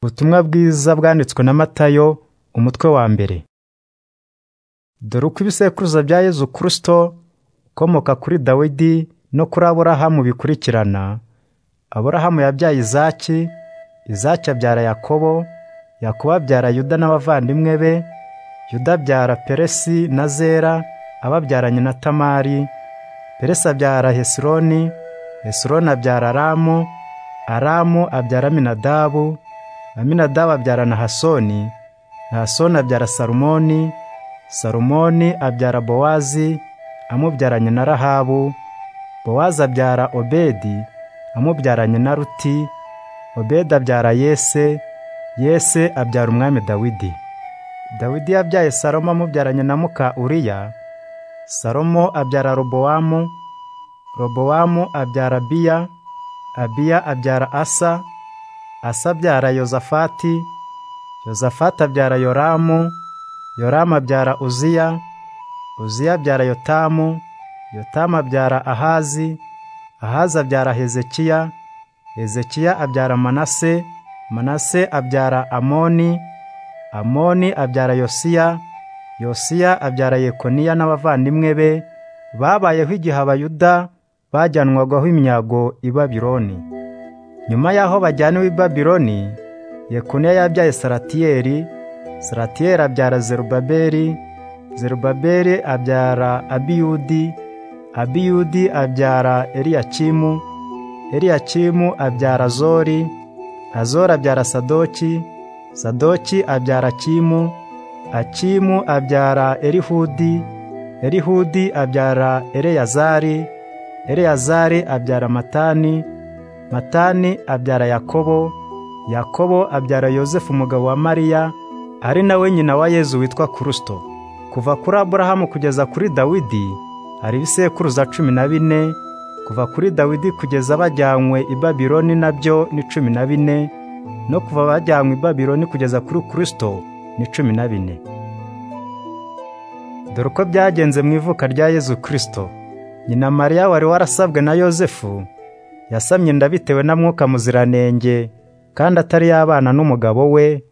Ubutumwa bwiza bwanditswe na Matayo umutwe wa mbere. Dore uko ibisekuruza bya Yezu Kristo ukomoka kuri Dawidi no kuri Aburahamu bikurikirana, Aburahamu yabyaye Izaki, Izaki abyara Yakobo, Yakobo abyara Yuda n'abavandimwe be, Yuda abyara Peresi na Zera ababyaranye na Tamari, Peresi abyara Hesironi, Hesironi abyara Aramu, Aramu abyara Aminadabu, Aminadabu abyara Nahasoni, Nahasoni abyara Salumoni, Salumoni abyara Bowazi amubyaranye na Rahabu, Bowazi abyara Obedi amubyaranye na Ruti, Obedi abyara Yese, Yese abyara Umwami Dawidi. Dawidi yabyaye Salomo amubyaranye na muka Uriya, Salomo abyara Robowamu, Robowamu abyara Abiya, Abiya abyara Asa, Asa abyara Yozafati, Yozafati abyara Yoramu, Yoramu abyara Uziya, Uziya abyara Yotamu, Yotamu abyara Ahazi, Ahazi abyara Hezekiya, Hezekiya abyara Manase, Manase abyara Amoni, Amoni abyara Yosiya, Yosiya abyara Yekoniya n'abavandimwe be babayeho igihe Abayuda bajyanwagaho imyago i Babironi. Nyuma y'aho bajyaniwe i Babiloni, Yekoniya yabyaye Saratiyeli, Saratiyeli abyara Zerubabeli, Zerubabeli abyara Abiyudi, Abiyudi abyara Eliyakimu, Eliyakimu abyara Azori, Azori abyara Sadoki, Sadoki abyara Akimu, Akimu abyara Erihudi, Erihudi abyara Eleyazari, Eleyazari abyara Matani, matani abyara yakobo yakobo abyara yosefu umugabo wa mariya ari nawe nyina wa yezu witwa kurusito kuva kuri aburahamu kugeza kuri dawidi hari ibisekuruza cumi na bine kuva kuri dawidi kugeza bajyanywe i babironi nabyo ni cumi na bine no kuva bajyanywe i babironi kugeza kuri kurusito ni cumi na bine dore uko byagenze mu ivuka rya yezu kirisito nyina mariya wari warasabwe na yosefu yasamye inda bitewe na mwuka muziranenge kandi atari yabana n'umugabo we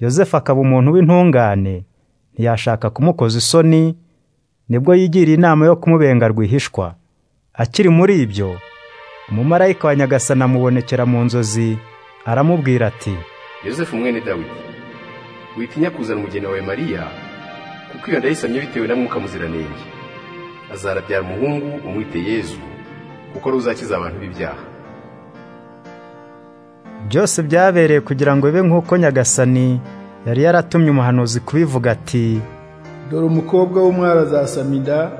yosefu akaba umuntu w'intungane ntiyashaka kumukoza isoni nibwo yigiriye inama yo kumubenga rwihishwa akiri muri ibyo umumarayika wa nyagasana amubonekera mu nzozi aramubwira ati yosefu mwene dawidi witinya kuzana umugeni wawe mariya kuko iyo nda yisamye bitewe na mwuka muziranenge azarabyara umuhungu umwite yezu kuko ruzakiza abantu b'ibyaha byose byabereye kugira ngo bibe nk'uko nyagasani yari yaratumye umuhanuzi kubivuga ati dore umukobwa w'umwari azasama inda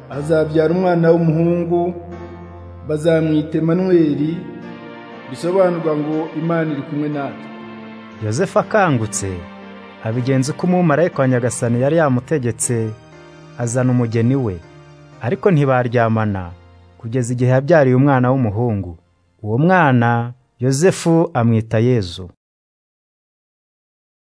azabyara umwana w'umuhungu bazamwita manweri bisobanurwa ngo imana iri kumwe natwe yosefu akangutse abigenza uko umumarayika wa nyagasani yari yamutegetse azana umugeni we ariko ntibaryamana kugeza igihe yabyariye umwana w'umuhungu uwo mwana yosefu amwita yezu